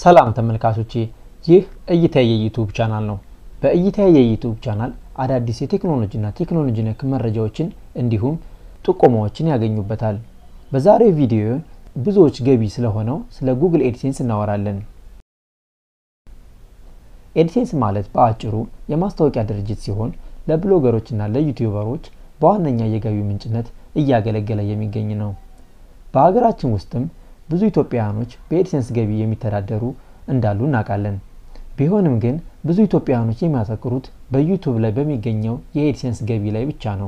ሰላም ተመልካቾቼ፣ ይህ እይታ የዩቱብ ቻናል ነው። በእይታ የዩቱብ ቻናል አዳዲስ የቴክኖሎጂና ቴክኖሎጂ ነክ መረጃዎችን እንዲሁም ጥቆማዎችን ያገኙበታል። በዛሬው ቪዲዮ ብዙዎች ገቢ ስለሆነው ስለ ጉግል ኤድሴንስ እናወራለን። ኤድሴንስ ማለት በአጭሩ የማስታወቂያ ድርጅት ሲሆን ለብሎገሮችና ለዩቲዩበሮች በዋነኛ የገቢ ምንጭነት እያገለገለ የሚገኝ ነው። በሀገራችን ውስጥም ብዙ ኢትዮጵያውያኖች በኤድሴንስ ገቢ የሚተዳደሩ እንዳሉ እናውቃለን። ቢሆንም ግን ብዙ ኢትዮጵያውያኖች የሚያተኩሩት በዩቱብ ላይ በሚገኘው የኤድሴንስ ገቢ ላይ ብቻ ነው።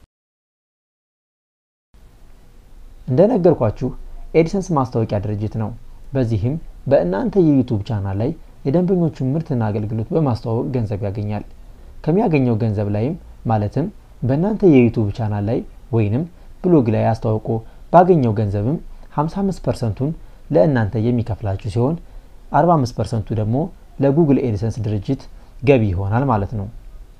እንደነገርኳችሁ ኤድሴንስ ማስታወቂያ ድርጅት ነው። በዚህም በእናንተ የዩቱብ ቻናል ላይ የደንበኞቹን ምርትና አገልግሎት በማስተዋወቅ ገንዘብ ያገኛል። ከሚያገኘው ገንዘብ ላይም ማለትም በእናንተ የዩቱብ ቻናል ላይ ወይንም ብሎግ ላይ አስተዋውቆ ባገኘው ገንዘብም 55 ፐርሰንቱን ለእናንተ የሚከፍላችሁ ሲሆን 45 ፐርሰንቱ ደግሞ ለጉግል ኤድሰንስ ድርጅት ገቢ ይሆናል ማለት ነው።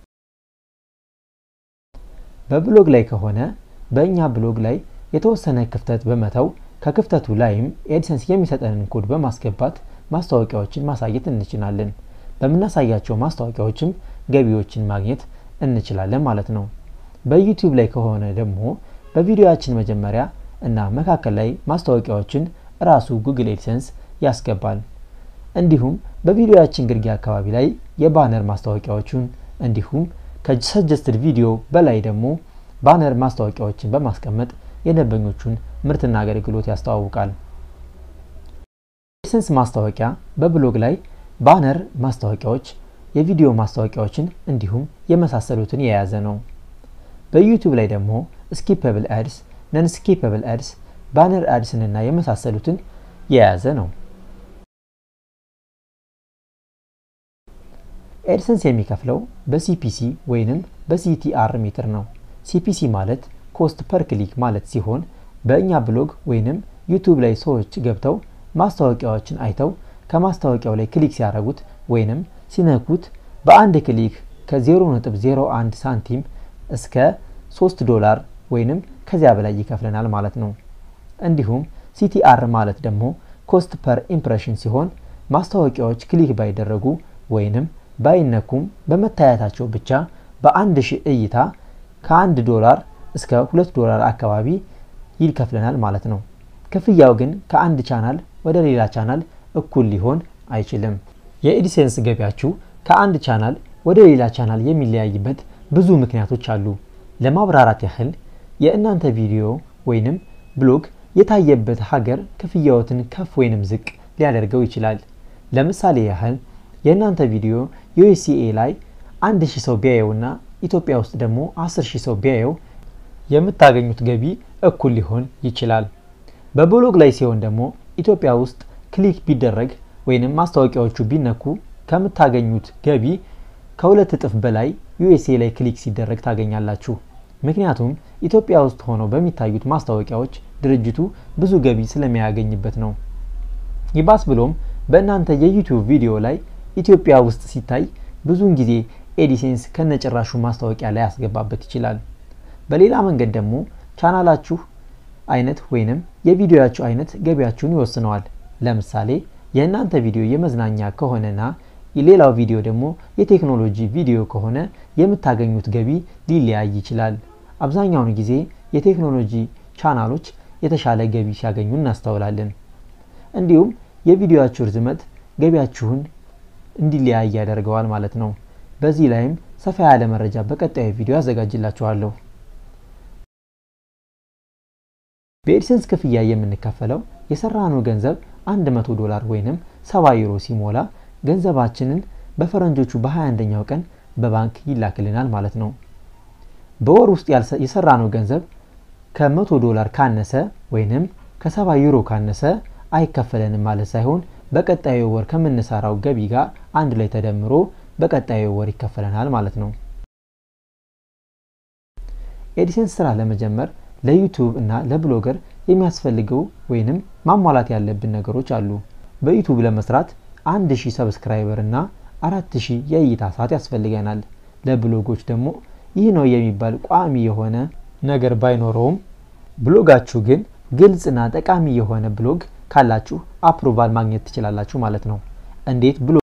በብሎግ ላይ ከሆነ በእኛ ብሎግ ላይ የተወሰነ ክፍተት በመተው ከክፍተቱ ላይም ኤድሰንስ የሚሰጠንን ኮድ በማስገባት ማስታወቂያዎችን ማሳየት እንችላለን። በምናሳያቸው ማስታወቂያዎችም ገቢዎችን ማግኘት እንችላለን ማለት ነው። በዩቲዩብ ላይ ከሆነ ደግሞ በቪዲዮያችን መጀመሪያ እና መካከል ላይ ማስታወቂያዎችን ራሱ ጉግል ኤድሰንስ ያስገባል። እንዲሁም በቪዲዮያችን ግርጌ አካባቢ ላይ የባነር ማስታወቂያዎችን እንዲሁም ከሰጀስትድ ቪዲዮ በላይ ደግሞ ባነር ማስታወቂያዎችን በማስቀመጥ የደንበኞቹን ምርትና አገልግሎት ያስተዋውቃል። ኤድሰንስ ማስታወቂያ በብሎግ ላይ ባነር ማስታወቂያዎች፣ የቪዲዮ ማስታወቂያዎችን እንዲሁም የመሳሰሉትን የያዘ ነው። በዩቲዩብ ላይ ደግሞ ስኪፐብል አድስ ነን ስኪፐብል አድስ ባነር አድስንና የመሳሰሉትን የያዘ ነው። ኤድሰንስ የሚከፍለው በሲፒሲ ወይንም በሲቲአር ሜትር ነው። ሲፒሲ ማለት ኮስት ፐር ክሊክ ማለት ሲሆን በእኛ ብሎግ ወይንም ዩቱብ ላይ ሰዎች ገብተው ማስታወቂያዎችን አይተው ከማስታወቂያው ላይ ክሊክ ሲያደርጉት ወይንም ሲነኩት በአንድ ክሊክ ከ0.01 ሳንቲም እስከ 3 ዶላር ወይንም ከዚያ በላይ ይከፍለናል ማለት ነው። እንዲሁም ሲቲአር ማለት ደግሞ ኮስት ፐር ኢምፕሬሽን ሲሆን ማስታወቂያዎች ክሊክ ባይደረጉ ወይንም ባይነኩም በመታየታቸው ብቻ በአንድ ሺህ እይታ ከአንድ ዶላር እስከ ሁለት ዶላር አካባቢ ይከፍለናል ማለት ነው። ክፍያው ግን ከአንድ ቻናል ወደ ሌላ ቻናል እኩል ሊሆን አይችልም። የኤድሴንስ ገቢያችሁ ከአንድ ቻናል ወደ ሌላ ቻናል የሚለያይበት ብዙ ምክንያቶች አሉ። ለማብራራት ያህል የእናንተ ቪዲዮ ወይንም ብሎግ የታየበት ሀገር ክፍያዎትን ከፍ ወይንም ዝቅ ሊያደርገው ይችላል። ለምሳሌ ያህል የእናንተ ቪዲዮ ዩኤስኤ ላይ አንድ ሺህ ሰው ቢያየውና ኢትዮጵያ ውስጥ ደግሞ አስር ሺህ ሰው ቢያየው የምታገኙት ገቢ እኩል ሊሆን ይችላል። በብሎግ ላይ ሲሆን ደግሞ ኢትዮጵያ ውስጥ ክሊክ ቢደረግ ወይንም ማስታወቂያዎቹ ቢነኩ ከምታገኙት ገቢ ከሁለት እጥፍ በላይ ዩኤስኤ ላይ ክሊክ ሲደረግ ታገኛላችሁ። ምክንያቱም ኢትዮጵያ ውስጥ ሆነው በሚታዩት ማስታወቂያዎች ድርጅቱ ብዙ ገቢ ስለሚያገኝበት ነው። ይባስ ብሎም በእናንተ የዩቲዩብ ቪዲዮ ላይ ኢትዮጵያ ውስጥ ሲታይ ብዙውን ጊዜ ኤዲሴንስ ከነጭራሹ ማስታወቂያ ላይ ያስገባበት ይችላል። በሌላ መንገድ ደግሞ ቻናላችሁ አይነት ወይንም የቪዲዮያችሁ አይነት ገቢያችሁን ይወስነዋል። ለምሳሌ የእናንተ ቪዲዮ የመዝናኛ ከሆነና የሌላው ቪዲዮ ደግሞ የቴክኖሎጂ ቪዲዮ ከሆነ የምታገኙት ገቢ ሊለያይ ይችላል። አብዛኛውን ጊዜ የቴክኖሎጂ ቻናሎች የተሻለ ገቢ ሲያገኙ እናስተውላለን። እንዲሁም የቪዲዮያችሁ ርዝመት ገቢያችሁን እንዲለያይ ያደርገዋል ማለት ነው። በዚህ ላይም ሰፋ ያለ መረጃ በቀጣዩ ቪዲዮ አዘጋጅላችኋለሁ። በኤድሰንስ ክፍያ የምንከፈለው የሰራነው ገንዘብ 100 ዶላር ወይንም 70 ዩሮ ሲሞላ ገንዘባችንን በፈረንጆቹ በ21ኛው ቀን በባንክ ይላክልናል ማለት ነው። በወር ውስጥ የሰራነው ገንዘብ ከ100 ዶላር ካነሰ ወይንም ከ70 ዩሮ ካነሰ አይከፈለንም ማለት ሳይሆን በቀጣዩ ወር ከምንሰራው ገቢ ጋር አንድ ላይ ተደምሮ በቀጣዩ ወር ይከፈለናል ማለት ነው። ኤድሴንስ ስራ ለመጀመር ለዩቱብ እና ለብሎገር የሚያስፈልገው ወይንም ማሟላት ያለብን ነገሮች አሉ። በዩቱብ ለመስራት አንድ ሺህ ሰብስክራይበር እና አራት ሺህ የእይታ ሰዓት ያስፈልገናል። ለብሎጎች ደግሞ ይህ ነው የሚባል ቋሚ የሆነ ነገር ባይኖረውም ብሎጋችሁ ግን ግልጽና ጠቃሚ የሆነ ብሎግ ካላችሁ አፕሩቫል ማግኘት ትችላላችሁ ማለት ነው። እንዴት ብሎ